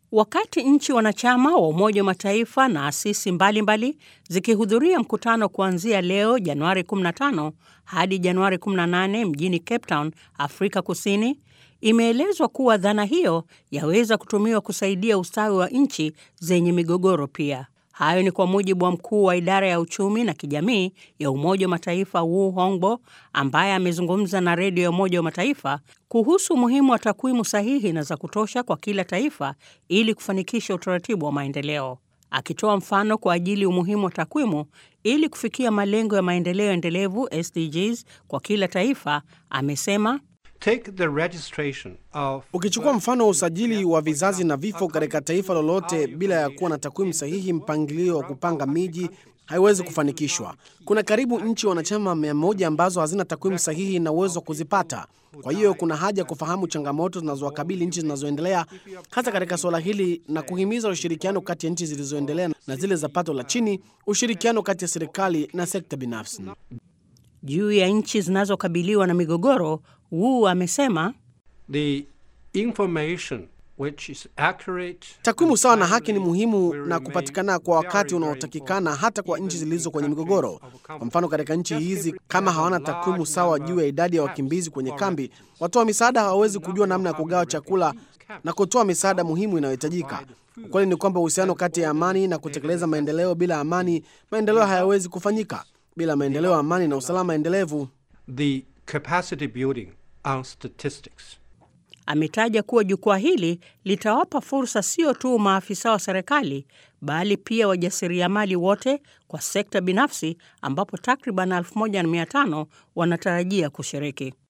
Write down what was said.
Wakati nchi wanachama wa Umoja wa Mataifa na asisi mbalimbali zikihudhuria mkutano kuanzia leo Januari 15 hadi Januari 18 mjini Cape Town, Afrika Kusini, imeelezwa kuwa dhana hiyo yaweza kutumiwa kusaidia ustawi wa nchi zenye migogoro pia. Hayo ni kwa mujibu wa mkuu wa idara ya uchumi na kijamii ya Umoja wa Mataifa Wu Hongbo, ambaye amezungumza na redio ya Umoja wa Mataifa kuhusu umuhimu wa takwimu sahihi na za kutosha kwa kila taifa ili kufanikisha utaratibu wa maendeleo. Akitoa mfano kwa ajili umuhimu wa takwimu ili kufikia malengo ya maendeleo endelevu SDGs kwa kila taifa, amesema Take the registration of Ukichukua mfano wa usajili wa vizazi na vifo katika taifa lolote bila ya kuwa na takwimu sahihi, mpangilio wa kupanga miji haiwezi kufanikishwa. Kuna karibu nchi wanachama mia moja ambazo hazina takwimu sahihi na uwezo wa kuzipata. Kwa hiyo kuna haja ya kufahamu changamoto zinazowakabili nchi zinazoendelea hasa katika suala hili na kuhimiza ushirikiano kati ya nchi zilizoendelea na zile za pato la chini, ushirikiano kati ya serikali na sekta binafsi. juu ya nchi zinazokabiliwa na migogoro. Wu amesema the information which is accurate. Takwimu sawa na haki ni muhimu na kupatikana kwa wakati unaotakikana hata kwa nchi zilizo kwenye migogoro. Kwa mfano, katika nchi hizi kama hawana takwimu sawa juu ya idadi ya wakimbizi kwenye kambi, watoa misaada hawawezi kujua namna ya kugawa chakula na kutoa misaada muhimu inayohitajika. Ukweli ni kwamba uhusiano kati ya amani na kutekeleza maendeleo, bila amani maendeleo hayawezi kufanyika. Bila maendeleo, amani na usalama endelevu The capacity building on statistics. ametaja kuwa jukwaa hili litawapa fursa sio tu maafisa wa serikali bali pia wajasiriamali wote kwa sekta binafsi ambapo takriban 1500 wanatarajia kushiriki.